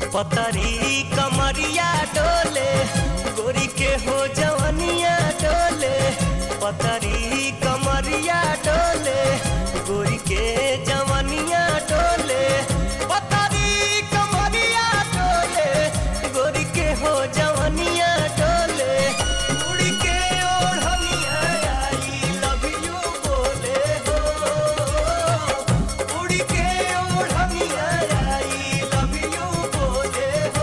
पतरी कमरिया डोले गोरी के हो जवनिया डोले पतरी कमरिया डोले गोरी के जवनिया डोले पतरी कमरिया डोले गोरी के हो जवनिया डोले उड़ी के ओढ़निया आई लव यू बोले हो उड़ी के ओढ़निया आई लव यू बोले हो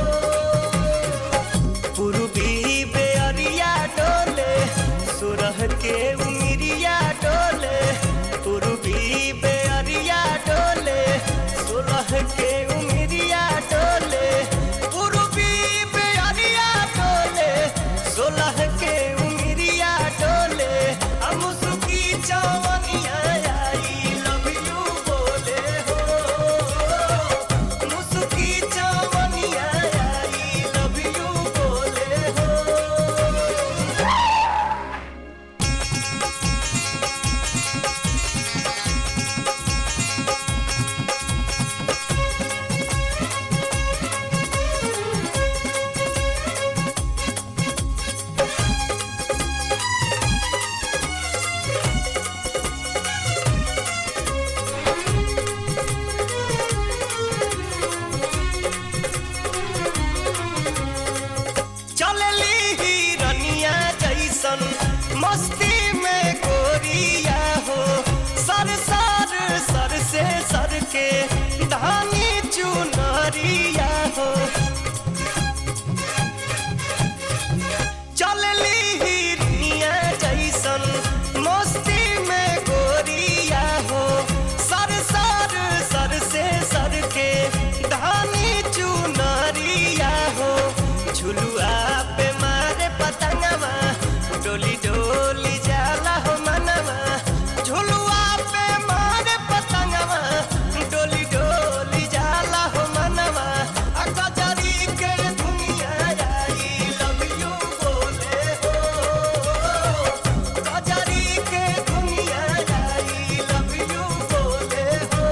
पूर्वी बेअरिया डोले सुरह के उमिरिया डोले पूर्वी बेअरिया डोले सुरह के उमिरिया डोले पूर्वी बेअरिया डोले सोलह के उमिरिया डोले हम सुखी चवनिया आई लव यू बोले हो मुसुकी चवनिया आई लव यू बोले हो चलली हिरनिया जैसन मस्ती में गोरिया हो सर सर सर से सर के धानी चुनरिया हो चलली हिरनिया जैसन मस्ती में गोरिया हो सर सर सर से सर के धानी चुनरिया हो झुलुआ पे मारे पतंगवा डोली डोली जाला हो मनवा झुलुआ पे मारे पतंगवा डोली डोली जाला हो मनवा आ गजरी के दुनिया आई लव यू बोले हो गजरी के दुनिया आई लव यू बोले हो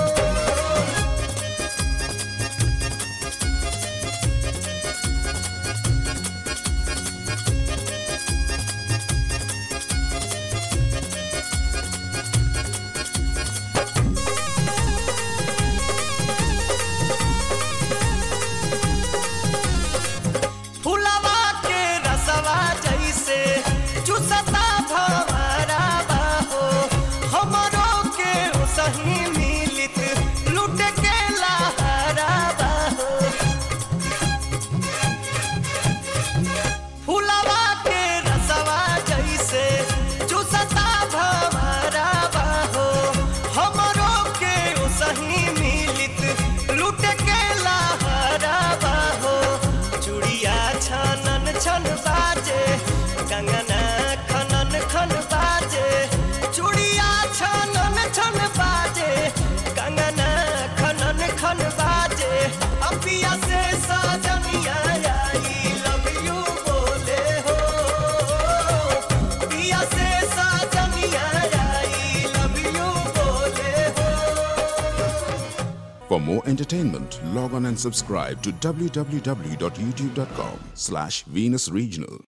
फुलवा के रसवा जैसे चुसता भवरा बाहो हमरो के सही मिलित लुट के लहरा बाहो फुलवा के रसवा जैसे चुसता भवरा बाहो हमरो के सही मिलित लुट के लहरा बाहो चूड़िया छनन छन बाजे कंगना खनन खन बाजे चूड़िया छनन छन बाजे कंगना खनन खन बाजे अपिया से साजनिया आई लव यू बोले हो पिया से साजनिया आई लव यू बोले हो For more entertainment, log on and subscribe to www.youtube.com slash Venus Regional.